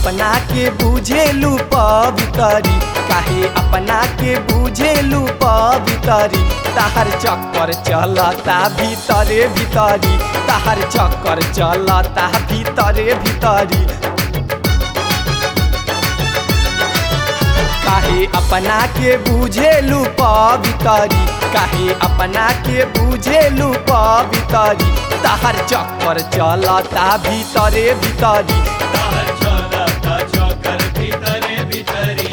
अपना के बुझेलू पवितरी काहे अपना के बुझेलू पवितरी ताहर चक्कर चलता भीतरे भीतरी ताहर चक्कर चलता भीतरे भीतरी काहे अपना के बुझेलू पवितरी काहे अपना के बुझेलू पवितरी ताहर चक्कर चलता भीतरे भीतरी ताहर चलता चक्कर भीतरे भीतरी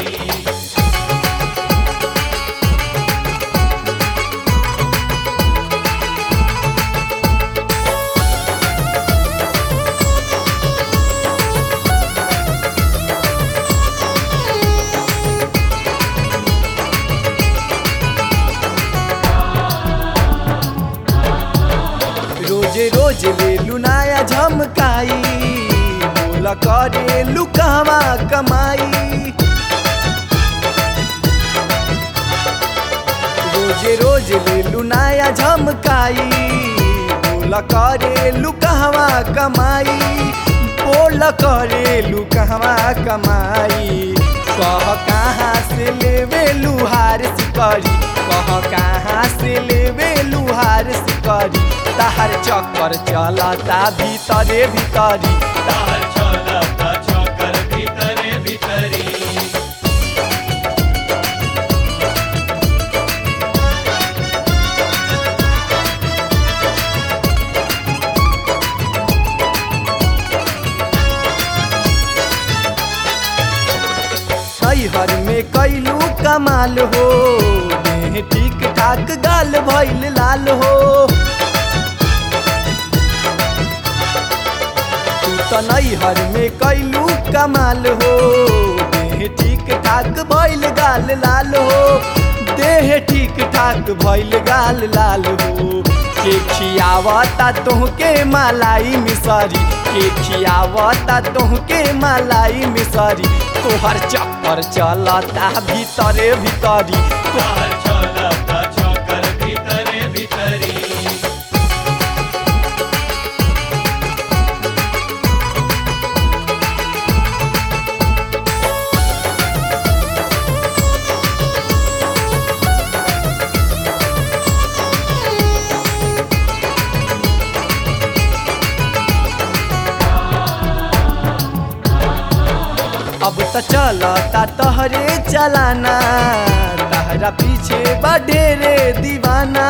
रोजे रोज ले लुनाया झमकाई बोला करे लुकावा कमाई रोजे रोज ले लुनाया झमकाई बोला करे लुकावा कमाई बोला करे लुकावा कमाई कह कहाँ से लेवे लुहार सिकरी कह कहाँ से लेवे लुहार सिकरी ताहर चक्कर चलता भीतरे भीतरी ताहर चलता चक्कर भीतरे भीतरी हर में कैलू कमाल हो देह ठीक ठाक गाल भैल लाल हो तू तो नैहर में कैलू कमाल हो देह ठीक ठाक भैल गाल लाल हो देह ठीक ठाक भैल गाल लाल हो के खियावता तोहके मालाई मिसरी के खियावता तोहके मालाई मिसरी तोहर चक्कर चलता भीतरे भीतरी ताहर चलता चक्कर भीतरे भीतरी अब तो चलता तहरे चलाना तहरा पीछे बडेरे दीवाना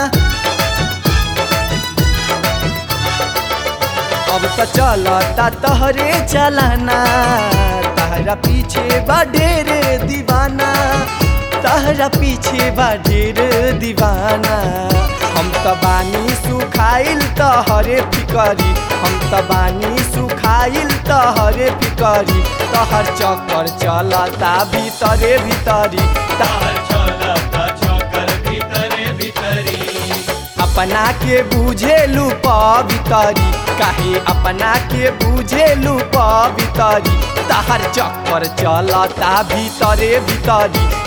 अब तो चलता तहरे चलाना तहरा पीछे बडेरे दीवाना तहरा पीछे बडेरे दीवाना हम त बानी सुखाइल तहरे फिकरी हम त बानी सुखाइल तहरे फिकरी तहर चक्कर चलता भीतरे भीतरी ताहर चलता चक्कर भीतरे भीतरी अपना के बुझेलू पवितरी काहे अपना के बुझेलू पवितरी तहर चक्कर चलता भीतरे भीतरी